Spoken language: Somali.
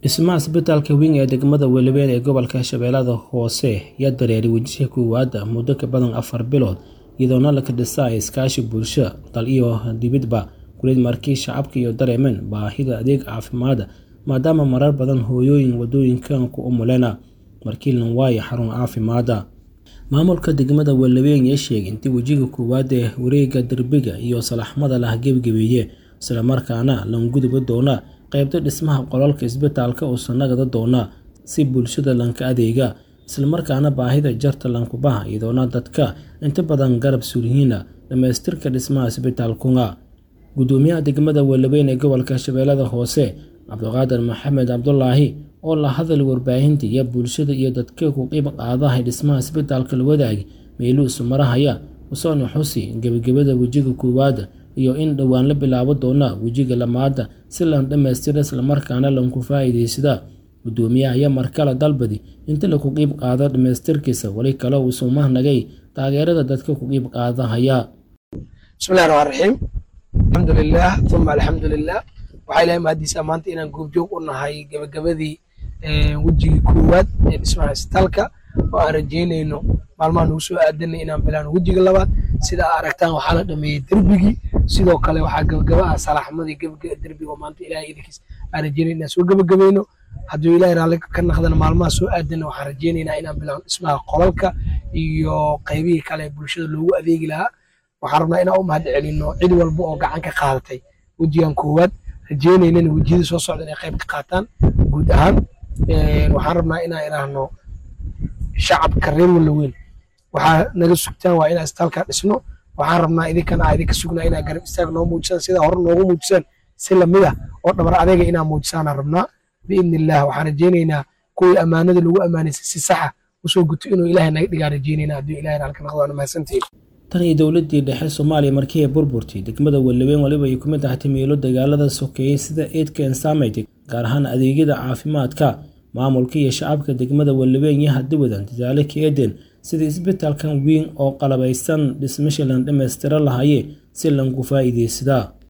dhismaha isbitaalka weyn ee degmada Weliween ee gobolka Shabeellada Hoose yaa dareeray wejiga koowaad muddo ka badan afar bilood iyadoona la dhisay iskaashi bulsho dal iyo dibadba kulid markii shacabka iyo dareemeen baahida adeeg caafimaad maadaama marar badan hooyooyin wadooyinkan ku umuleena markii lan waayo xarun caafimaada maamulka degmada Weliween ayaa sheegay intii wejiga koowaad ee wareegga derbiga iyo salaxmada la gebgabeeyey isla markaana lan gudbi doona qaybta dhismaha qolalka isbitaalka oo sanagada doona si bulshada lanka adeega isla markaana baahida jarta lankubaha iyadoona dadka inta badan garab suuriyiina dhamaystirka dhismaha isbitaalkunga gudoomiyaha degmada Weliween ee gobolka Shabeellada Hoose Cabdiqaadir Maxamed Cabdulaahi oo la hadal warbaahinta iyo bulshada iyo dadka ku qayb qaadahay dhismaha isbitaalka la wadaag meeluu isu marahaya usoona xusi gebagabada wejiga koowaad iyo in dhowaan la bilaabo doona wejiga lamaada si lan dhammaystira islamarkaana lanku faa'iidaysada gudoomiyaha ayaa markale dalbadi inta laku qayb qaado dhammaystirkiisa weli kale uu suumahnagay taageerada dadka ku qayb qaadahaya bismillahi raxmaan raxiim alxamdulilah uma alxamdulilah waxaa ilahay mahadiisa maanta inaan goobjoog u nahay gebagabadii wejigii koowaad ee dhismaha isbitaalka oo aan rajeynayno maalmaha nagu soo aadanay inaan bilaano wejiga labaad sida aa aragtaan waxaa la dhameeyey derbigii sidoo kale waxaa gebagaba ah salaxmadii derbiga oo maanta ilahay idinkiis aan rajeynay inaan soo gebagabayno hadduu ilahay raalli ka naqdana maalmaha soo aadana waxaan rajeynaynaa inaan bilaano dhismaha qolalka iyo qaybihii kale ee bulshada loogu adeegi lahaa waxaan rabnaa inaan u mahad celino cid walba oo gacan ka qaadatay wejigan koowaad rajeynaynana wejiyada soo socda inay qayb ka qaataan guud ahaan waxaan rabnaa inaan idhaahno shacabka reer Weliween waxaa naga sugtaan waa inaan isbitaalka dhisno waxaan rabnaa idinkana aa idinka sugnaa inaa garab istaag noo muujisaan sida hore noogu muujisaan si lamid ah oo dhabar adeega inaa muujisaanaan rabnaa biidni illah waxaan rajeynaynaa kuwii ammaanada lagu ammaanaysay si saxa usoo guto inuu ilaahay naga dhigaa rajeynaynaa hadduu ilaahay raalka naqdo waana mahadsantihiin tan iyo dowladii dhexe Soomaaliya markii ay burburtay degmada Weliween waliba ay ku mid tahay meelo dagaalada sokeeyay sida eedka saameeyay gaar ahaan adeegyada caafimaadka maamulka iyo shacabka degmada Weliween iyo hadda wadan dadaalo ka eedeen sida isbitaalkan weyn oo qalabaysan dhismaha lan dhameystiran lahaayeen si lan ku faa'iideysada